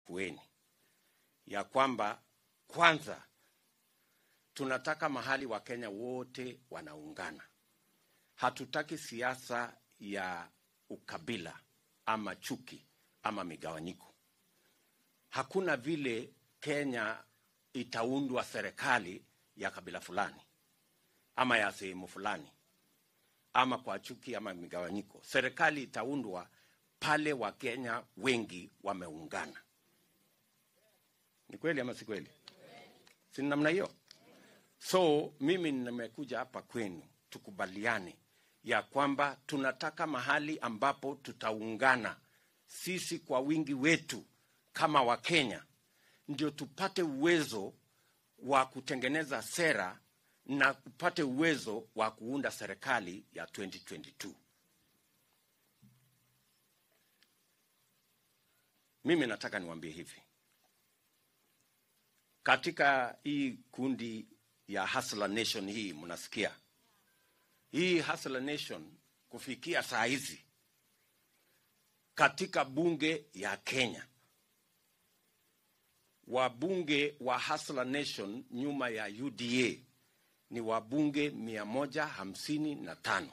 Makueni ya kwamba kwanza tunataka mahali Wakenya wote wanaungana. Hatutaki siasa ya ukabila ama chuki ama migawanyiko. Hakuna vile Kenya itaundwa serikali ya kabila fulani ama ya sehemu fulani ama kwa chuki ama migawanyiko. Serikali itaundwa pale Wakenya wengi wameungana. Ni kweli ama si kweli? Si namna hiyo? So mimi nimekuja hapa kwenu tukubaliane ya kwamba tunataka mahali ambapo tutaungana sisi kwa wingi wetu kama Wakenya, ndio tupate uwezo wa kutengeneza sera na tupate uwezo wa kuunda serikali ya 2022. Mimi nataka niwaambie hivi, katika hii kundi ya Hustler Nation hii mnasikia hii Hustler Nation kufikia saa hizi katika bunge ya Kenya, wabunge wa Hustler Nation nyuma ya UDA ni wabunge mia moja hamsini na tano.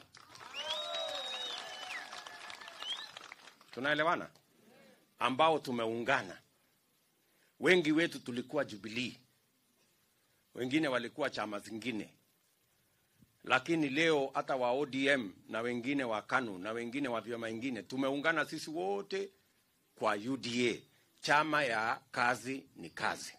Tunaelewana? ambao tumeungana. Wengi wetu tulikuwa Jubilee, wengine walikuwa chama zingine, lakini leo hata wa ODM na wengine wa KANU na wengine wa vyama vingine tumeungana sisi wote kwa UDA, chama ya kazi ni kazi,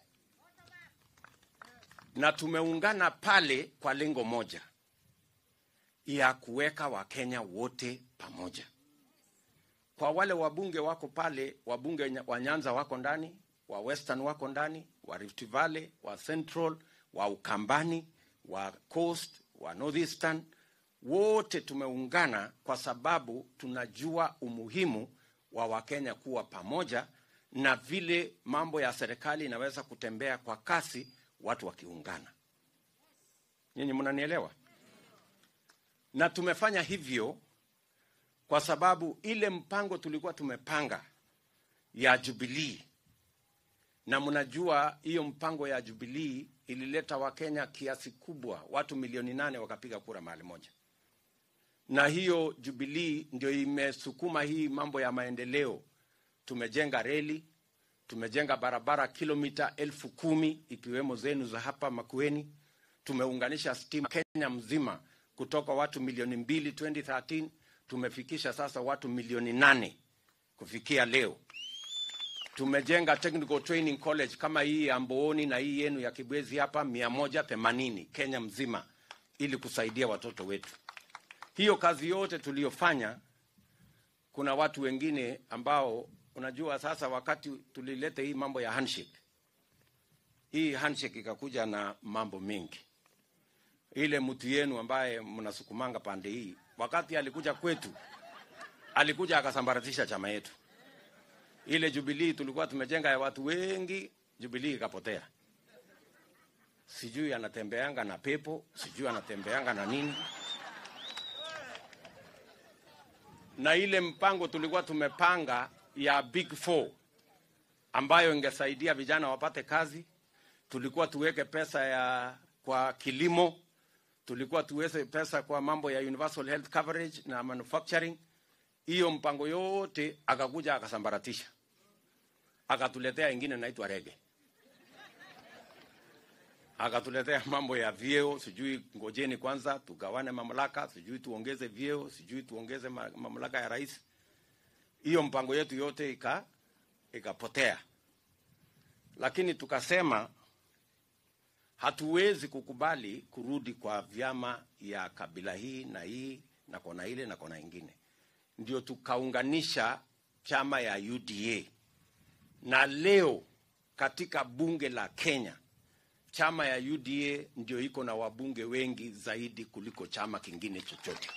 na tumeungana pale kwa lengo moja ya kuweka Wakenya wote pamoja. Kwa wale wabunge wako pale, wabunge wa Nyanza wako ndani, wa Western wako ndani, wa Rift Valley, wa Central, wa Ukambani, wa Coast, wa Northeastern, wote tumeungana kwa sababu tunajua umuhimu wa Wakenya kuwa pamoja na vile mambo ya serikali inaweza kutembea kwa kasi watu wakiungana. Nyinyi mnanielewa? Na tumefanya hivyo kwa sababu ile mpango tulikuwa tumepanga ya Jubilee, na mnajua hiyo mpango ya Jubilee ilileta Wakenya kiasi kubwa, watu milioni nane wakapiga kura mahali moja, na hiyo Jubilee ndio imesukuma hii mambo ya maendeleo. Tumejenga reli, tumejenga barabara kilomita elfu kumi ikiwemo zenu za hapa Makueni, tumeunganisha stima Kenya mzima kutoka watu milioni mbili 2013 tumefikisha sasa watu milioni nane kufikia leo. Tumejenga technical training college kama hii ya Mbooni na hii yenu ya Kibwezi hapa mia moja themanini Kenya mzima ili kusaidia watoto wetu. Hiyo kazi yote tuliyofanya, kuna watu wengine ambao unajua, sasa wakati tulileta hii mambo ya handshake, hii handshake ikakuja na mambo mengi. Ile mtu yenu ambaye mnasukumanga pande hii wakati alikuja kwetu, alikuja akasambaratisha chama yetu. Ile Jubilee tulikuwa tumejenga ya watu wengi, Jubilee ikapotea. Sijui anatembeanga na pepo, sijui anatembeanga na nini. Na ile mpango tulikuwa tumepanga ya Big Four ambayo ingesaidia vijana wapate kazi, tulikuwa tuweke pesa ya kwa kilimo tulikuwa tuweze pesa kwa mambo ya universal health coverage na manufacturing. Hiyo mpango yote akakuja akasambaratisha, akatuletea ingine naitwa rege, akatuletea mambo ya vyeo, sijui ngojeni kwanza tugawane mamlaka, sijui tuongeze vyeo, sijui tuongeze mamlaka ya rais. Hiyo mpango yetu yote ika ikapotea, lakini tukasema hatuwezi kukubali kurudi kwa vyama ya kabila hii na hii na kona ile na kona ingine. Ndio tukaunganisha chama ya UDA, na leo katika bunge la Kenya chama ya UDA ndio iko na wabunge wengi zaidi kuliko chama kingine chochote.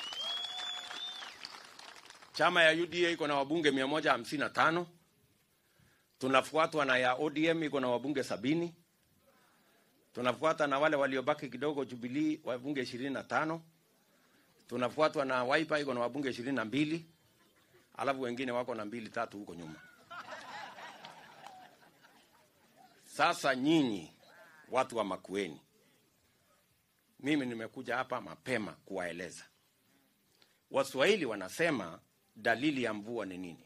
Chama ya UDA iko na wabunge mia moja hamsini na tano tunafuatwa na ya ODM iko na wabunge sabini tunafuata na wale waliobaki kidogo Jubilee wabunge ishirini na tano tunafuatwa na Wiper iko na wabunge ishirini na mbili alafu wengine wako na mbili tatu huko nyuma. Sasa nyinyi watu wa Makueni, mimi nimekuja hapa mapema kuwaeleza. Waswahili wanasema dalili ya mvua ni nini?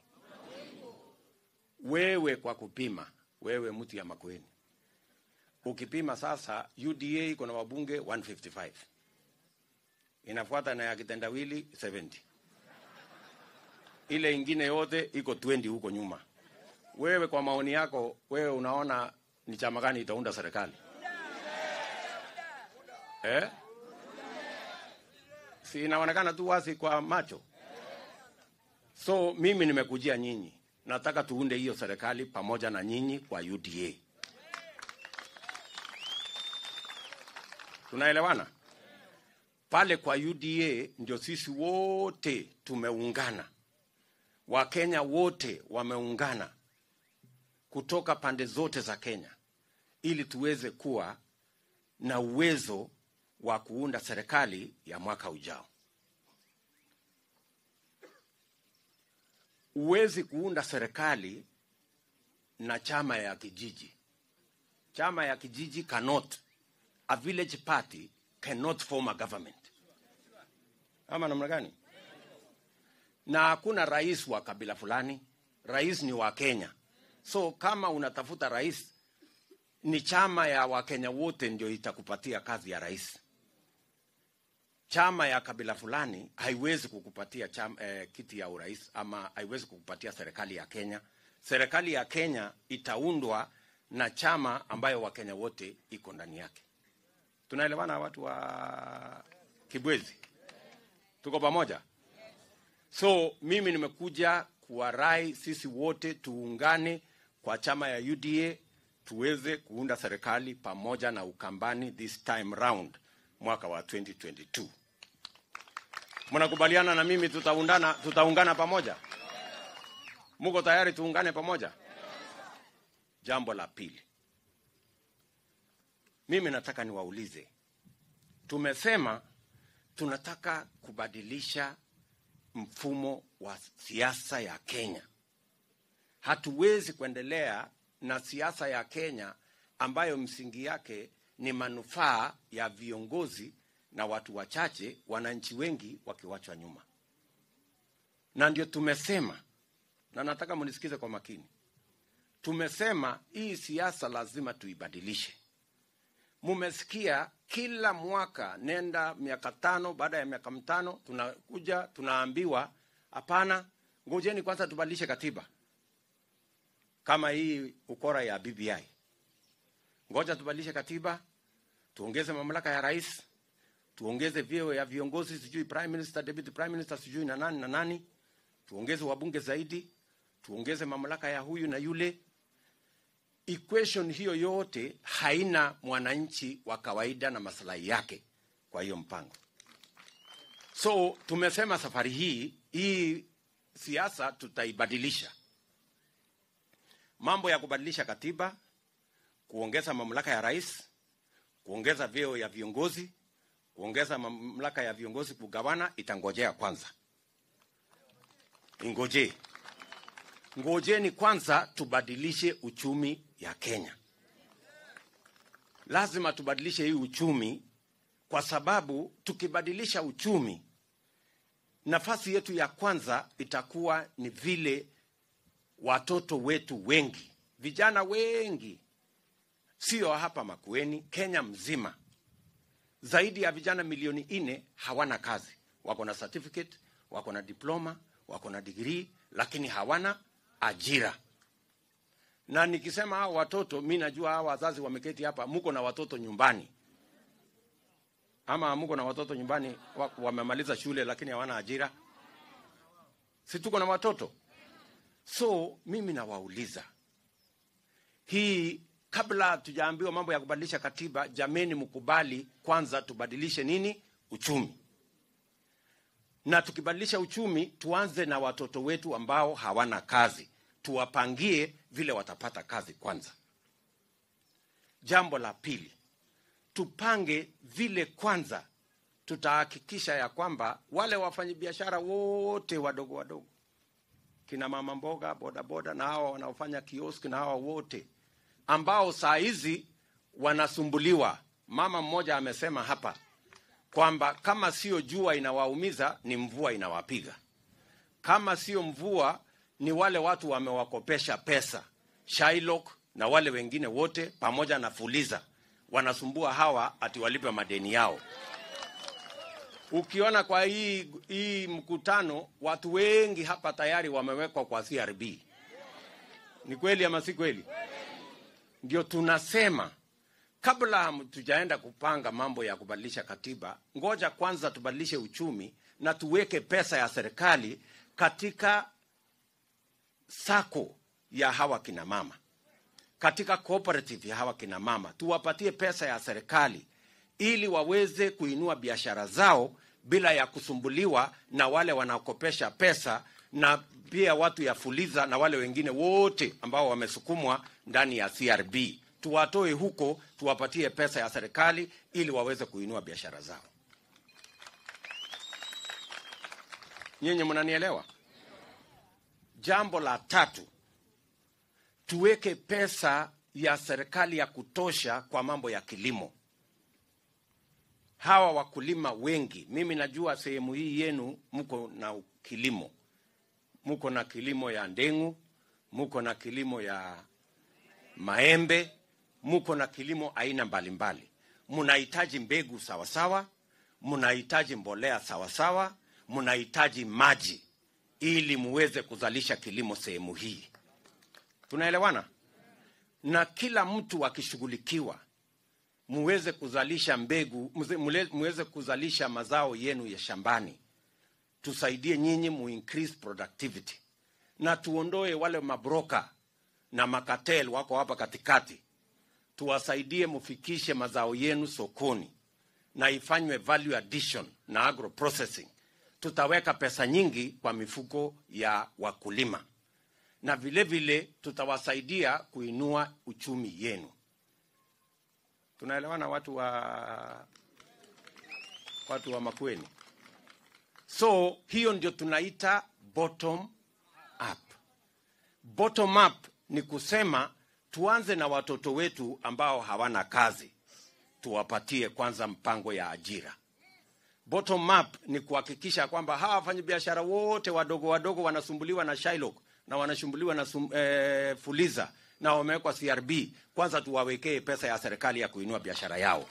Wewe kwa kupima, wewe mtu ya Makueni, ukipima sasa, UDA iko na wabunge 155 inafuata na ya kitendawili 70 ile ingine yote iko 20 huko nyuma. Wewe kwa maoni yako, wewe unaona ni chama gani itaunda serikali eh? Si inaonekana tu wazi kwa macho. So mimi nimekujia nyinyi, nataka tuunde hiyo serikali pamoja na nyinyi kwa UDA. Tunaelewana? Pale kwa UDA ndio sisi wote tumeungana, Wakenya wote wameungana kutoka pande zote za Kenya ili tuweze kuwa na uwezo wa kuunda serikali ya mwaka ujao. Huwezi kuunda serikali na chama ya kijiji. Chama ya kijiji cannot, a village party cannot form a government. Ama namna gani? Na hakuna rais wa kabila fulani, rais ni wa Kenya. So kama unatafuta rais, ni chama ya Wakenya wote ndio itakupatia kazi ya rais. Chama ya kabila fulani haiwezi kukupatia chama, eh, kiti ya urais ama haiwezi kukupatia serikali ya Kenya. Serikali ya Kenya itaundwa na chama ambayo Wakenya wote iko ndani yake. Tunaelewana watu wa Kibwezi? Tuko pamoja? So mimi nimekuja kuwarai sisi wote tuungane kwa chama ya UDA tuweze kuunda serikali pamoja na Ukambani this time round mwaka wa 2022. Mnakubaliana na mimi tutaundana, tutaungana pamoja? Muko tayari tuungane pamoja? Jambo la pili, mimi nataka niwaulize, tumesema tunataka kubadilisha mfumo wa siasa ya Kenya. Hatuwezi kuendelea na siasa ya Kenya ambayo msingi yake ni manufaa ya viongozi na watu wachache, wananchi wengi wakiwachwa nyuma. Na ndio tumesema, na nataka mnisikize kwa makini, tumesema hii siasa lazima tuibadilishe. Mumesikia kila mwaka, nenda miaka tano, baada ya miaka mitano tunakuja tunaambiwa, hapana, ngojeni kwanza tubadilishe katiba kama hii ukora ya BBI. Ngoja tubadilishe katiba, tuongeze mamlaka ya rais, tuongeze vyeo ya viongozi, sijui prime minister, deputy prime minister, sijui na nani na nani, tuongeze wabunge zaidi, tuongeze mamlaka ya huyu na yule. Equation hiyo yote haina mwananchi wa kawaida na maslahi yake kwa hiyo mpango. So tumesema safari hii hii siasa tutaibadilisha mambo ya kubadilisha katiba, kuongeza mamlaka ya rais, kuongeza vyeo ya viongozi, kuongeza mamlaka ya viongozi kugawana, itangojea kwanza. Ingojee, ngojeni kwanza tubadilishe uchumi ya Kenya. Lazima tubadilishe hii uchumi, kwa sababu tukibadilisha uchumi, nafasi yetu ya kwanza itakuwa ni vile watoto wetu wengi, vijana wengi, sio hapa Makueni, Kenya mzima, zaidi ya vijana milioni nne hawana kazi. Wako na certificate, wako na diploma, wako na degree, lakini hawana ajira. Na nikisema hao watoto, mi najua hao wazazi wameketi hapa, muko na watoto nyumbani, ama muko na watoto nyumbani wa- wamemaliza shule lakini hawana ajira, si tuko na watoto So mimi nawauliza hii, kabla tujaambiwa mambo ya kubadilisha katiba, jameni, mkubali kwanza tubadilishe nini? Uchumi. Na tukibadilisha uchumi, tuanze na watoto wetu ambao hawana kazi, tuwapangie vile watapata kazi kwanza. Jambo la pili, tupange vile kwanza tutahakikisha ya kwamba wale wafanyabiashara wote wadogo wadogo kina mama mboga, bodaboda na hawa wanaofanya kioski na hawa wote ambao saa hizi wanasumbuliwa. Mama mmoja amesema hapa kwamba kama sio jua inawaumiza ni mvua inawapiga, kama sio mvua ni wale watu wamewakopesha pesa Shylock na wale wengine wote pamoja na Fuliza wanasumbua hawa ati walipe madeni yao. Ukiona kwa hii, hii mkutano watu wengi hapa tayari wamewekwa kwa CRB. Ni kweli ama si kweli? Ndio tunasema kabla tujaenda kupanga mambo ya kubadilisha katiba, ngoja kwanza tubadilishe uchumi na tuweke pesa ya serikali katika sako ya hawa kina mama, katika cooperative ya hawa kina mama, tuwapatie pesa ya serikali ili waweze kuinua biashara zao bila ya kusumbuliwa na wale wanaokopesha pesa na pia watu ya Fuliza na wale wengine wote ambao wamesukumwa ndani ya CRB. Tuwatoe huko, tuwapatie pesa ya serikali ili waweze kuinua biashara zao. Nyinyi mnanielewa? Jambo la tatu, tuweke pesa ya serikali ya kutosha kwa mambo ya kilimo. Hawa wakulima wengi, mimi najua sehemu hii yenu mko na kilimo, mko na kilimo ya ndengu, mko na kilimo ya maembe, mko na kilimo aina mbalimbali. Mnahitaji mbegu sawasawa, mnahitaji mbolea sawasawa, mnahitaji maji ili muweze kuzalisha kilimo sehemu hii. Tunaelewana? Na kila mtu akishughulikiwa, muweze kuzalisha mbegu, muze- muweze kuzalisha mazao yenu ya shambani. Tusaidie nyinyi mu increase productivity na tuondoe wale mabroka na makatel wako hapa katikati, tuwasaidie mufikishe mazao yenu sokoni na ifanywe value addition na agro processing. Tutaweka pesa nyingi kwa mifuko ya wakulima na vile vile tutawasaidia kuinua uchumi yenu. Tunaelewana watu wa watu wa Makueni? So hiyo ndio tunaita bottom up. Bottom up ni kusema tuanze na watoto wetu ambao hawana kazi, tuwapatie kwanza mpango ya ajira. Bottom up ni kuhakikisha kwamba hawa wafanyabiashara wote wadogo wadogo wanasumbuliwa na Shylock na wanasumbuliwa na sum, eh, Fuliza na wamewekwa CRB, kwanza tuwawekee pesa ya serikali ya kuinua biashara yao.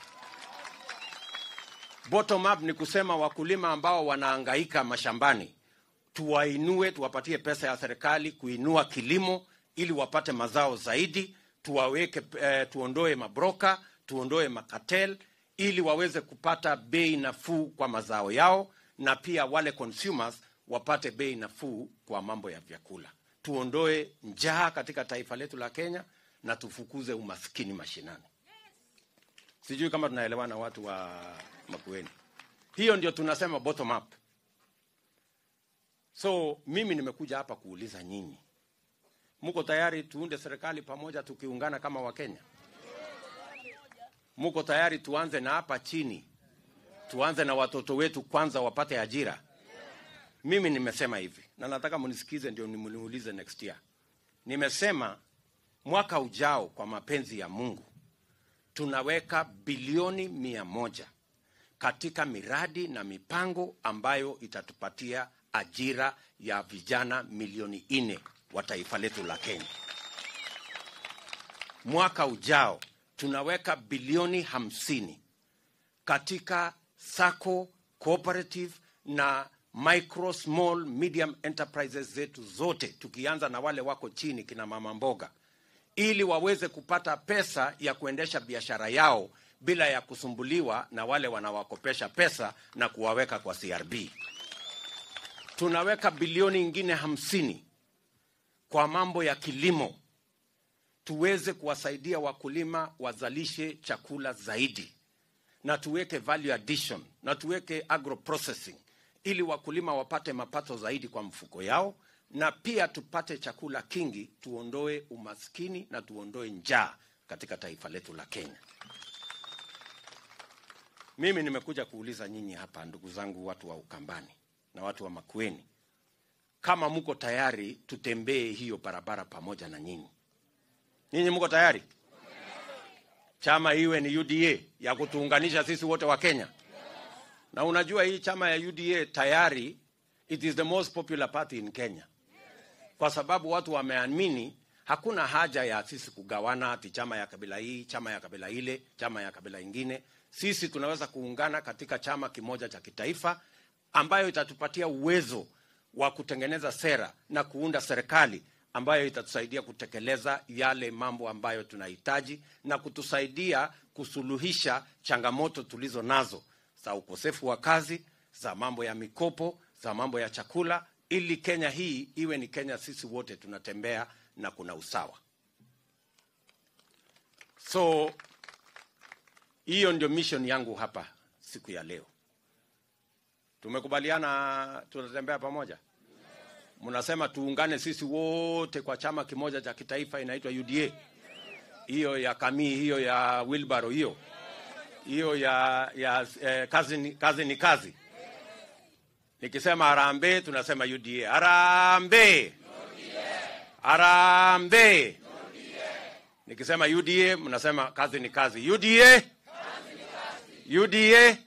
Bottom up ni kusema wakulima ambao wanaangaika mashambani tuwainue, tuwapatie pesa ya serikali kuinua kilimo ili wapate mazao zaidi, tuwaweke eh, tuondoe mabroka, tuondoe makatel ili waweze kupata bei nafuu kwa mazao yao, na pia wale consumers wapate bei nafuu kwa mambo ya vyakula. Tuondoe njaa katika taifa letu la Kenya na tufukuze umaskini mashinani. Sijui kama tunaelewana watu wa Makueni. Hiyo ndio tunasema bottom up. So mimi nimekuja hapa kuuliza nyinyi, mko tayari tuunde serikali pamoja tukiungana kama Wakenya? Mko tayari tuanze na hapa chini, tuanze na watoto wetu kwanza wapate ajira? Mimi nimesema hivi na nataka mnisikize, ndio nimuulize next year. Nimesema mwaka ujao, kwa mapenzi ya Mungu, tunaweka bilioni mia moja katika miradi na mipango ambayo itatupatia ajira ya vijana milioni nne wa taifa letu la Kenya. Mwaka ujao tunaweka bilioni hamsini katika sacco cooperative na micro small medium enterprises zetu zote, tukianza na wale wako chini, kina mama mboga, ili waweze kupata pesa ya kuendesha biashara yao bila ya kusumbuliwa na wale wanawakopesha pesa na kuwaweka kwa CRB. Tunaweka bilioni ingine hamsini kwa mambo ya kilimo, tuweze kuwasaidia wakulima wazalishe chakula zaidi, na tuweke value addition na tuweke agro processing ili wakulima wapate mapato zaidi kwa mfuko yao, na pia tupate chakula kingi, tuondoe umaskini na tuondoe njaa katika taifa letu la Kenya. Mimi nimekuja kuuliza nyinyi hapa, ndugu zangu, watu wa Ukambani na watu wa Makueni, kama mko tayari tutembee hiyo barabara pamoja na nyinyi. Nyinyi mko tayari? chama iwe ni UDA ya kutuunganisha sisi wote wa Kenya. Na unajua hii chama ya UDA tayari it is the most popular party in Kenya, kwa sababu watu wameamini hakuna haja ya sisi kugawana ati chama ya kabila hii, chama ya kabila ile, chama ya kabila ingine. Sisi tunaweza kuungana katika chama kimoja cha kitaifa ambayo itatupatia uwezo wa kutengeneza sera na kuunda serikali ambayo itatusaidia kutekeleza yale mambo ambayo tunahitaji na kutusaidia kusuluhisha changamoto tulizo nazo za ukosefu wa kazi, za mambo ya mikopo, za mambo ya chakula, ili Kenya hii iwe ni Kenya sisi wote tunatembea na kuna usawa. So hiyo ndio mission yangu hapa siku ya leo. Tumekubaliana tunatembea pamoja. Mnasema tuungane sisi wote kwa chama kimoja cha kitaifa inaitwa UDA. Hiyo ya Kamii, hiyo ya Wilbaro, hiyo hiyo ya, ya eh, kazi, ni, kazi ni kazi. Nikisema harambee tunasema UDA. Harambee, harambee. Nikisema UDA mnasema kazi ni kazi. UDA, UDA.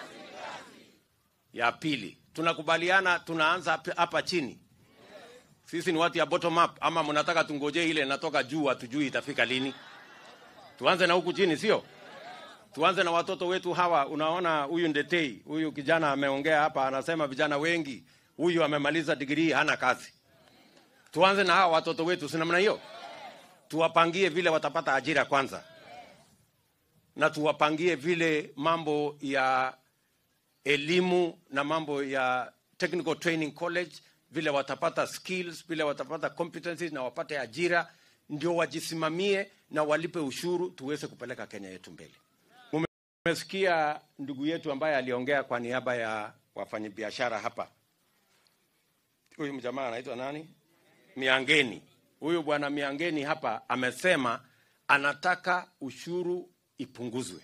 Ya pili tunakubaliana, tunaanza hapa chini. Sisi ni watu ya bottom up, ama mnataka tungoje ile inatoka juu, hatujui itafika lini? Tuanze na huku chini, sio? Tuanze na watoto wetu hawa. Unaona, huyu Ndetei, huyu kijana ameongea hapa, anasema vijana wengi, huyu amemaliza digrii hana kazi. Tuanze na hawa watoto wetu, si namna hiyo? Tuwapangie vile watapata ajira kwanza, na tuwapangie vile mambo ya elimu na mambo ya technical training college vile watapata skills, vile watapata competencies na wapate ajira, ndio wajisimamie na walipe ushuru, tuweze kupeleka Kenya yetu mbele. Umesikia ndugu yetu ambaye aliongea kwa niaba ya wafanyabiashara hapa, huyu mjamaa anaitwa nani? Miangeni. Huyu bwana Miangeni hapa amesema anataka ushuru ipunguzwe,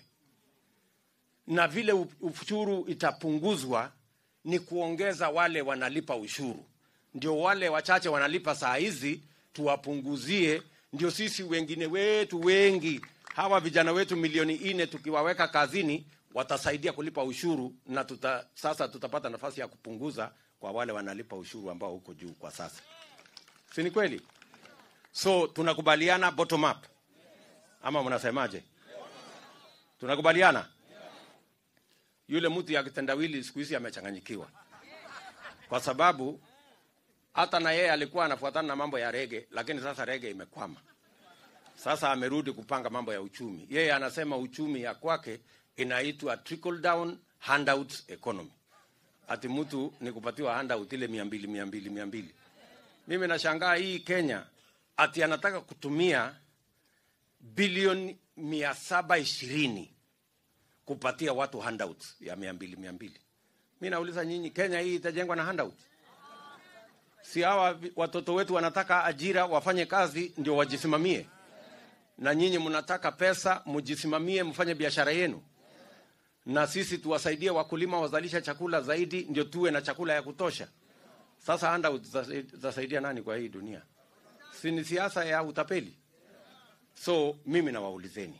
na vile ushuru itapunguzwa ni kuongeza wale wanalipa ushuru ndio wale wachache wanalipa saa hizi tuwapunguzie, ndio sisi wengine wetu wengi hawa vijana wetu milioni nne tukiwaweka kazini watasaidia kulipa ushuru, na tuta, sasa tutapata nafasi ya kupunguza kwa wale wanalipa ushuru ambao huko juu kwa sasa, si ni kweli? So tunakubaliana bottom up, ama mnasemaje? Tunakubaliana. Yule mtu ya kitendawili siku hizi amechanganyikiwa kwa sababu hata na yeye alikuwa anafuatana na mambo ya rege, lakini sasa rege imekwama. Sasa amerudi kupanga mambo ya uchumi. Yeye anasema uchumi ya kwake inaitwa trickle down handouts economy, ati mtu ni kupatiwa handout ile mia mbili mia mbili mia mbili. Mimi nashangaa hii Kenya ati anataka kutumia bilioni mia saba ishirini kupatia watu handouts ya mia mbili mia mbili. Mi nauliza nyinyi, Kenya hii itajengwa na handout? Si hawa watoto wetu wanataka ajira, wafanye kazi ndio wajisimamie, na nyinyi mnataka pesa mjisimamie, mfanye biashara yenu, na sisi tuwasaidie wakulima wazalisha chakula zaidi, ndio tuwe na chakula ya kutosha. Sasa handout zitasaidia nani kwa hii dunia? Si ni siasa ya utapeli? So mimi nawaulizeni,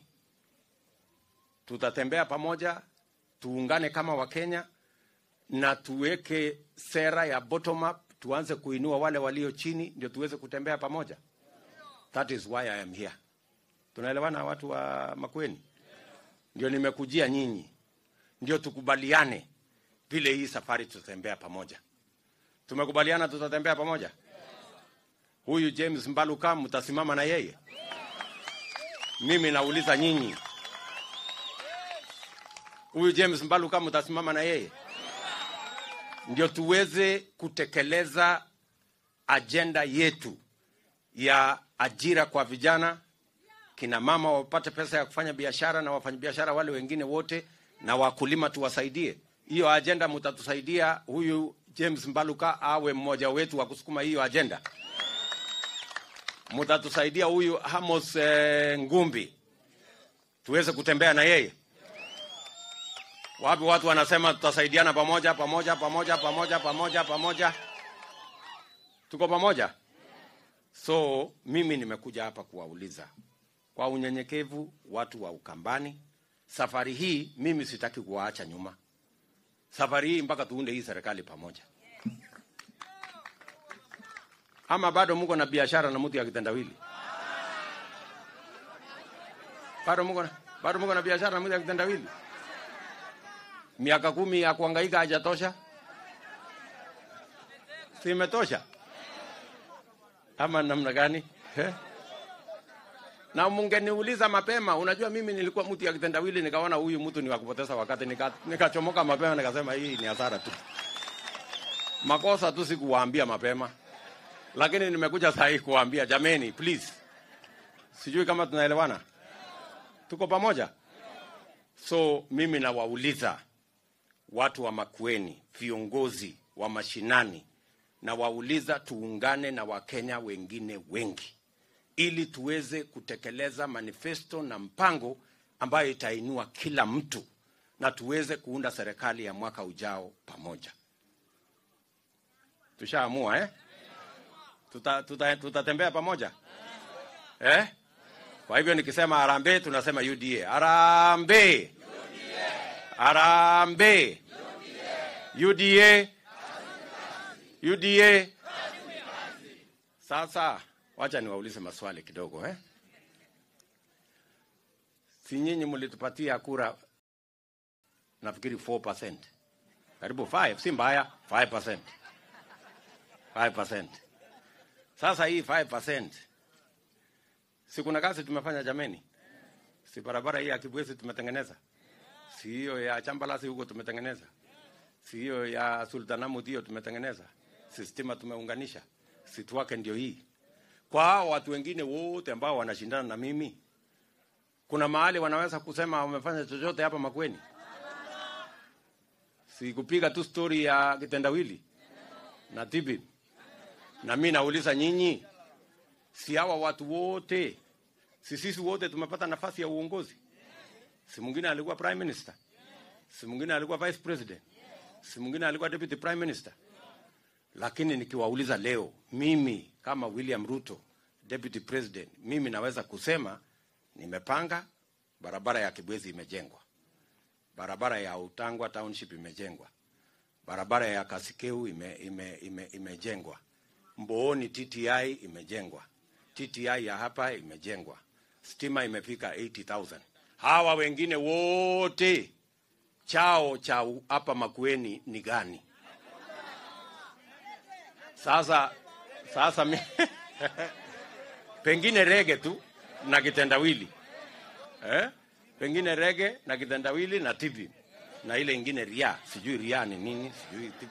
tutatembea pamoja, tuungane kama Wakenya na tuweke sera ya bottom up, tuanze kuinua wale walio chini, ndio tuweze kutembea pamoja. That is why I am here. Tunaelewana watu wa Makueni? Ndio nimekujia nyinyi, ndio tukubaliane vile hii safari tutatembea pamoja. Tumekubaliana tutatembea pamoja. Huyu James Mbaluka mtasimama na yeye? Mimi nauliza nyinyi, huyu James Mbaluka mtasimama na yeye? Ndio tuweze kutekeleza ajenda yetu ya ajira kwa vijana, kina mama wapate pesa ya kufanya biashara, na wafanyabiashara wale wengine wote, na wakulima tuwasaidie. Hiyo ajenda mtatusaidia huyu James Mbaluka awe mmoja wetu wa kusukuma hiyo ajenda. Mtatusaidia huyu Hamos eh, Ngumbi tuweze kutembea na yeye. Wapi watu wanasema tutasaidiana pamoja pamoja pamoja pamoja pamoja pamoja, tuko pamoja. So mimi nimekuja hapa kuwauliza kwa unyenyekevu watu wa Ukambani. Safari hii mimi sitaki kuwaacha nyuma. Safari hii mpaka tuunde hii serikali pamoja. Ama bado mko na biashara na mtu ya kitendawili? Bado mko na bado mko na biashara na mtu ya kitendawili? Miaka kumi ya kuhangaika hajatosha? Si imetosha? Ama namna gani? Eh? Na mungeniuliza mapema, unajua mimi nilikuwa mtu ya kitendawili, nikaona huyu mtu ni wa kupoteza wakati, nika- nikachomoka mapema, nikasema hii ni hasara tu, makosa tu sikuwaambia mapema, lakini nimekuja saa hii kuwaambia jameni, please. Sijui kama tunaelewana, tuko pamoja. So mimi nawauliza watu wa Makueni, viongozi wa mashinani, nawauliza tuungane na Wakenya wengine wengi ili tuweze kutekeleza manifesto na mpango ambayo itainua kila mtu na tuweze kuunda serikali ya mwaka ujao pamoja. Tushaamua eh? Tuta, tuta, tutatembea pamoja eh? Kwa hivyo nikisema harambee, tunasema UDA. Harambee, harambee, UDA, UDA. Sasa wacha niwaulize maswali kidogo eh? Si nyinyi mlitupatia kura nafikiri 4%. Karibu 5, si mbaya, 5%. 5%. Sasa hii 5% si kuna kazi tumefanya jameni? Si barabara hii ya Kibwezi tumetengeneza? Si hiyo ya Chambalasi huko tumetengeneza? Si hiyo ya Sultanahmud hiyo tumetengeneza? Si stima tumeunganisha? Si tuwake ndio hii? Kwa hao watu wengine wote ambao wanashindana na mimi, kuna mahali wanaweza kusema wamefanya chochote hapa Makueni? Si kupiga tu story ya kitendawili na tibi. Na mimi nauliza nyinyi, si hawa watu wote, si sisi wote tumepata nafasi ya uongozi? Si mwingine alikuwa prime minister, si mwingine alikuwa vice president, si mwingine alikuwa deputy prime minister. Lakini nikiwauliza leo, mimi kama William Ruto deputy president, mimi naweza kusema nimepanga barabara ya Kibwezi imejengwa, barabara ya Utangwa township imejengwa, barabara ya Kasikeu ime, ime, ime, imejengwa, Mbooni TTI imejengwa, TTI ya hapa imejengwa, stima imefika 80,000. Hawa wengine wote chao cha hapa Makueni ni gani? Sasa sasa mi, pengine rege tu na kitendawili eh? Pengine rege na kitendawili na TV na ile ingine ria, sijui ria ni nini, sijui TV.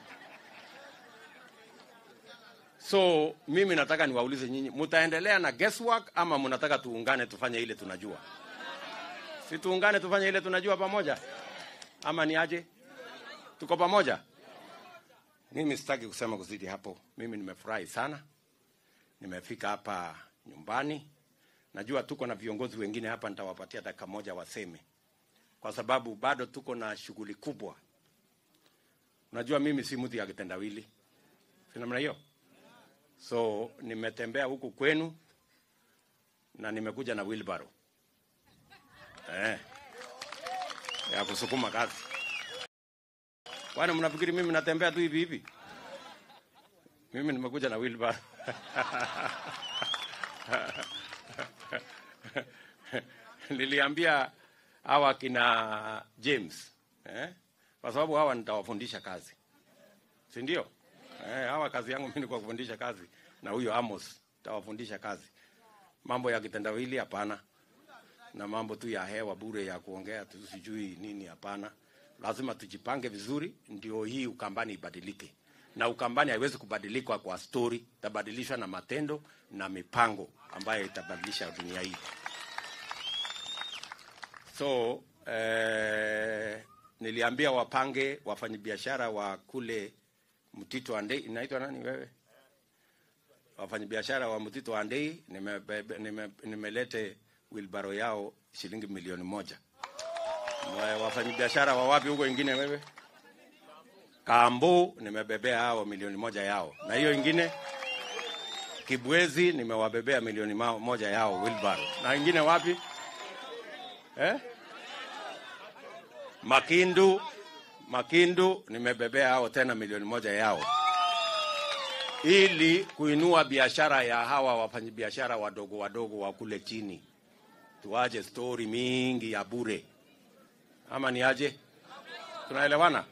So mimi nataka niwaulize nyinyi, mtaendelea na guesswork ama mnataka tuungane tufanye ile tunajua? Si tuungane tufanye ile tunajua pamoja, ama ni aje? Tuko pamoja? Mimi sitaki kusema kuzidi hapo. Mimi nimefurahi sana, nimefika hapa nyumbani. Najua tuko na viongozi wengine hapa, nitawapatia dakika moja waseme, kwa sababu bado tuko na shughuli kubwa. Unajua mimi si mtu ya kitendawili, si namna hiyo. So nimetembea huku kwenu na nimekuja na wheelbarrow eh, ya kusukuma kazi. Kwani mnafikiri mimi natembea tu hivi hivi? Mimi nimekuja na wheelbarrow. Niliambia hawa kina James eh? Kwa sababu hawa nitawafundisha kazi, si ndio? Eh, hawa kazi yangu mimi ni kwa kufundisha kazi, na huyo Amos nitawafundisha kazi. Mambo ya kitendawili hapana, na mambo tu ya hewa bure ya kuongea tu sijui nini, hapana. Lazima tujipange vizuri, ndio hii Ukambani ibadilike. Na Ukambani haiwezi kubadilika kwa story, itabadilishwa na matendo na mipango ambayo itabadilisha dunia hii. So eh, niliambia wapange wafanyabiashara wa kule Mtito Andei, inaitwa nani wewe? Wafanyabiashara wa Mtito Andei, nimelete nime, nimelete wilbaro yao shilingi milioni moja. Wa- Wafanyabiashara wa wapi huko ingine wewe? Kambu nimebebea hao milioni moja yao, na hiyo ingine Kibwezi nimewabebea milioni ma- moja yao wheelbarrow. Na wengine wapi? Eh? Makindu, Makindu nimebebea hao tena milioni moja yao ili kuinua biashara ya hawa wafanyabiashara wadogo wadogo wa kule chini. Tuache stori mingi ya bure, ama ni aje? Tunaelewana?